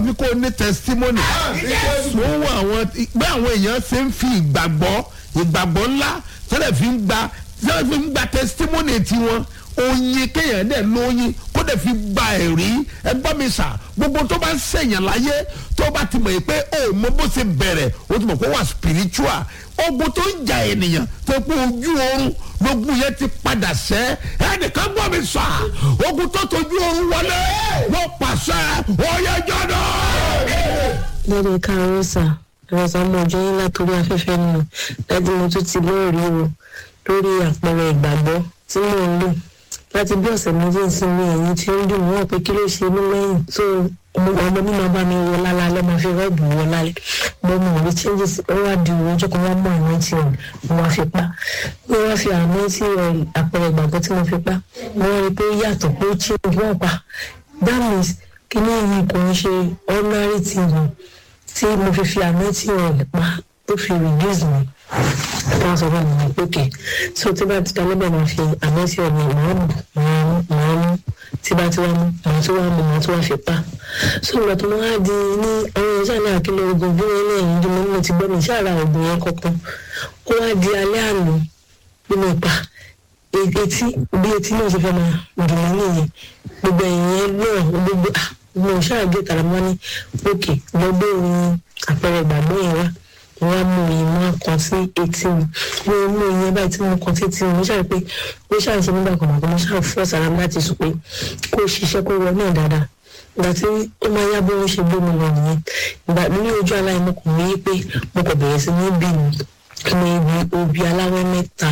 fi kó o ní testimony wọ́n wọ àwọn bí àwọn èèyàn ṣe ń fi ìgbàgbọ́ ìgbàgbọ́ ńlá tẹ́lẹ̀ fi ń gba tẹ́lẹ̀ fi ń gba testimony tiwọn oyin kéèyàn dẹ̀ lóyin kó dẹ̀ fi gba ẹ̀rí ẹgbọ́n mi sà gbogbo tó bá ń sèyàn láyé tó bá ti mọ̀ yìí pé ó mọ bó ṣe bẹ̀rẹ̀ ó ti mọ̀ kó wà spiritual ogun tó ń jà ènìyàn tó pé ojú oorun lógun yẹn ti padà sẹ́ ẹnìkan gbọ́ mi sà ogun tó tójú oorun wọlé wọ́n pàṣẹ ọ̀yẹ́jọ́ náà lẹ́dí káàárọ̀ sà ẹ̀rọ̀sà mọ̀ ọjọ́ yín látòrí afẹ́fẹ́ nù láti mo tún ti lóòrí o lórí àpẹẹrẹ ìgbàgbọ́ tí mò ń lò láti bí ọ̀sẹ̀ méjì sinmi ẹ̀yìn tí ó ń dùn wọ́n pé kí ló ṣe mí lẹ́yìn tó ọmọ ọmọ mi máa bá mi wọ lálẹ́ máa fi rọ́ọ̀bù wọ lálẹ́ mo mọ̀ ní changes ó wá di òun ọjọ́ kan wọ́n mọ àwọn tí ọ̀n mo wá fi pa mo wá fi àwọn tí àpẹẹrẹ ìgbàgbọ́ tí mo fi pa mo wá rí i pé ó yàtọ̀ pé ó change wọ́n pa that means kí ní ìyí kò ń ṣe ordinary thing tí mo fi fi àmì tí ọ̀n pa tó fi reduce mi wọ́n sọ fún mi pé kè so tí bá ti ta lọ́bẹ̀ máa fi àmì tí ọ̀n màá mú màá mú màá mú tí bá ti wá mú màá tó wá mú màá tó wá fi pa so ìgbà tó máa di ní àwọn ẹ̀ṣẹ́ náà kí ló oògùn bí wọ́n ní ẹ̀yìn dùn mọ́ mo ti gbọ́ mi ṣáàrà oògùn yẹn kankan ó wá di alẹ́ àná bí mo pa etí bí etí náà ṣe fẹ́ máa dùn mí nìyẹn gbogbo ẹ̀yìn yẹn náà gbogbo ah mo ṣáàgé tàrà mọ́ ní òkè lọ́gbẹ́ òun àpẹẹrẹ ìgbàgbọ́ yẹn wá wọ́n á mú ìmọ̀ kan sí etí mi mo mú ìyẹn báyìí tí mo kàn sí etí mi mo ṣáà pé mo ṣáà ṣe nígbà kan àgbà mo ṣáà fọ́ sára mi láti sùn pé kó ṣiṣẹ́ kó wọ náà dáadáa ìgbà tí ó máa yá bí wọ́n ṣe gbé mi lọ nìyẹn ìgbà ní ojú aláìmọ̀ kò ní pé mo kò bẹ̀rẹ̀ sí ní bí mi mo ibi obì aláwẹ́ mẹ́ta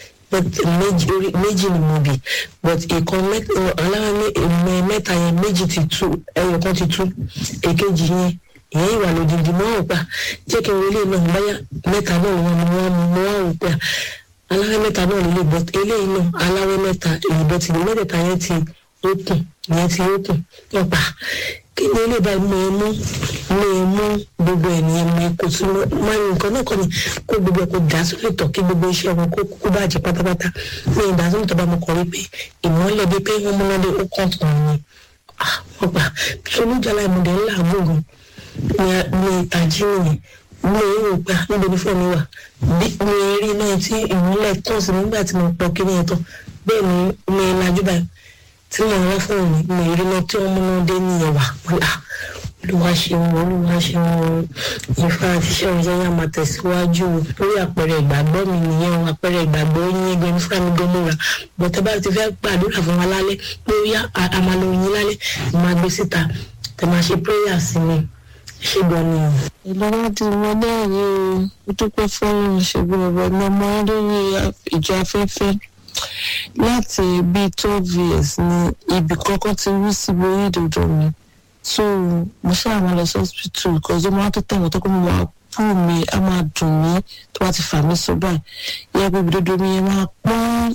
méjì ni mo bì but ìkan aláwọ̀ mẹ́ta yẹn méjì ti tú ẹyọ kan ti tú èkejì yẹn ìyẹn ìwà lòdìdì mọ́ ọ̀pá jẹ́ kí n wọlé náà báyà mẹ́ta náà wọn ni wọ́n mú wọn ò pé aláwọ̀ mẹ́ta náà lè but eléyìí náà aláwọ̀ mẹ́ta èyí bọ́ ti ní mẹ́tẹ̀ẹ̀ta yẹn ti ókùn ìyẹn ti ókùn ọ̀pá kí ni ilé ìbá mi mú mi mú gbogbo ènìyàn mi kò sí máa ń nǹkan náà kọ́ ni kó gbogbo ẹ̀ kó dà sórí ìtọ̀ kí gbogbo iṣẹ́ wọn kó kó bàjẹ́ pátápátá mi ìdá sórí ìtọ̀ bá mo kọ̀ wípé ìmọ̀lẹ̀ bíi pé wọ́n múná dé ó kàn tán ni wọ́n gbà solújàlá ìmọ̀dé ńlá gbòògùn ní ìtají òyìn mi ò rò pé níbo ni fóònù wà bí mi rí náà tí ìmọ̀lẹ̀ tán sí nígbà tí mo pọ̀ kí ni ẹ̀ tán bẹ́ẹ̀ ni mi lajú báyìí tí mo rán fún mi mo rí lọ tí wọn múná dé nìyẹn wà pé à olúwa ṣeun olúwa ṣeun ìfà àti iṣẹ́ ìṣẹ́ yà máa tẹ̀síwájú lórí àpẹẹrẹ ìgbàgbọ́ mi nìyẹn o àpẹẹrẹ ìgbàgbọ́ yín ẹgbẹ́ nífà mi gan múra bọ́tẹ́ bá ti fẹ́ gbàdúrà fún wa lálẹ́ pé ó yá àmàlà oyin lálẹ́ máa gbé síta tẹ̀ máa ṣe prayer sí mi ṣé gan ni o. ìlọ́wọ́dì wọn náà rí o ó dúpẹ́ fọ́lọ́run ṣègùn ọ̀rọ̀ ní ọmọ lórí ìjọ afẹ́fẹ́ láti bíi twelve years ni ibì kọ́kọ́ ti rí síbi orí ìdòdò mi so mo ṣáà máa lọ sí hospital because ó máa tó tẹ̀wọ̀n tó kó mo máa pù mí á máa dùn mí tó bá ti fà mí sọ báyìí yẹ pé ìdòdò mi yẹn máa pọ́n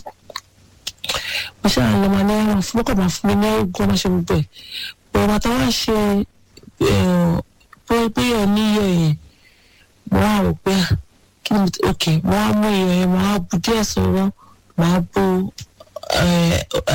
mo ṣáà lọ máa ní ẹran fún ọkọ̀ máa fún mi ní oògùn ọmọ ṣe gbogbo ẹ̀ bọ̀ bàtà wá ṣe pé ẹ̀ níyọ̀ yẹn mo wá rò pé kí ni ok mo wá mú iyọ̀ yẹn mo wá bu díẹ̀ sọ̀rọ̀ màá bo